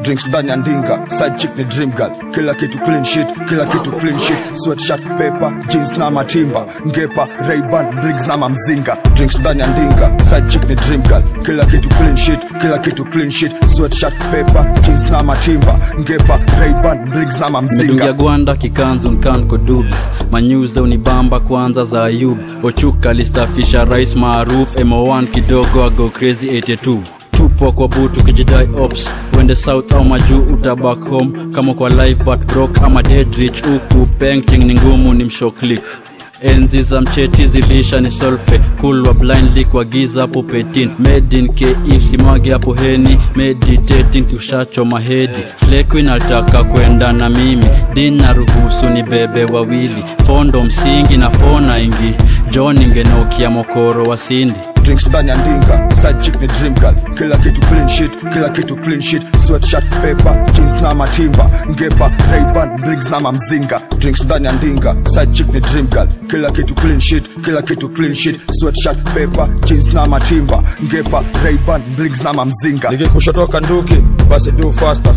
drinks ndani ya ndinga side chick ni dream girl kila kitu clean shit kila kitu clean shit sweatshirt paper jeans na matimba ngepa rayban rings na mamzinga drinks ndani ya ndinga side chick ni dream girl kila kitu clean shit kila kitu clean shit sweatshirt paper jeans na matimba ngepa rayban rings na mamzinga medungia gwanda kikanzu nkanko dubs manyuze unibamba kwanza za ayub ochuka listafisha rais maaruf mo1 kidogo ago crazy 82 tupo kwa butu kijidai ops wende south au majuu utabak home kama kwa live but broke ama deadrich huku painting ni ngumu ni mshoklik enzi za mcheti zilisha ni solfe kulwa blindly kwa giza pupetin medin kif simwagi hapo heni meditating tushachoma hedi slequin alitaka kwenda na mimi din na ruhusu ni bebe wawili fondo msingi na fona ingi john ingenokia mokoro wa sindi drinks ndani ya ndinga side chick ni dream girl kila kitu clean shit kila kitu clean shit sweatshirt paper jeans na matimba ngepa rayban rings na mamzinga drinks ndani ya ndinga side chick ni dream girl kila kitu clean shit kila kitu clean shit sweatshirt paper jeans na matimba ngepa rayban rings na mamzinga nikikushotoka nduki basi do faster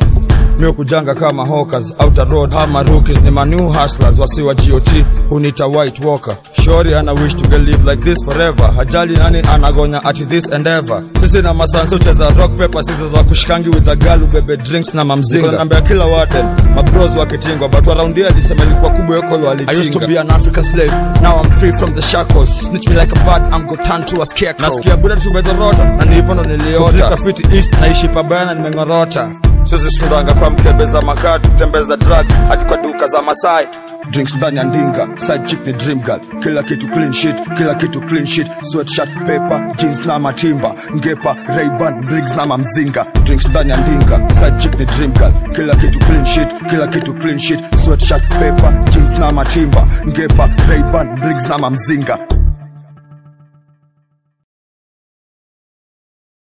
mio kujanga kama hawkers outer road ama rookies ni manew hustlers wasiwa got hunita white walker shori ana wish to get live like this forever hajali nani anagonya ati this endeavor sisi na masanso cheza rock paper sisi za kushikangi with a girl ubebe drinks na mamzinga nambia kila warden mabros wakitingwa but waraundia alisema ilikuwa kubwa yokolo alichinga I used to be an African slave now I'm free from the shackles snitch me like a bat I'm go turn to a scarecrow nasikia buda tumedhorota na ni hivyo ndo niliota Graffiti east naishi pabaya na nimeng'orota sisi sundanga kwa mkebe za makati kutembeza drug hadi kwa duka za masai drinks ndani ya ndinga side chick ni dream girl kila kitu clean shit kila kitu clean shit sweatshirt paper jeans na matimba ngepa rayban rings na mamzinga drinks ndani ya ndinga side chick ni dream girl kila kitu clean shit kila kitu clean shit sweatshirt paper jeans na matimba ngepa rayban rings na mamzinga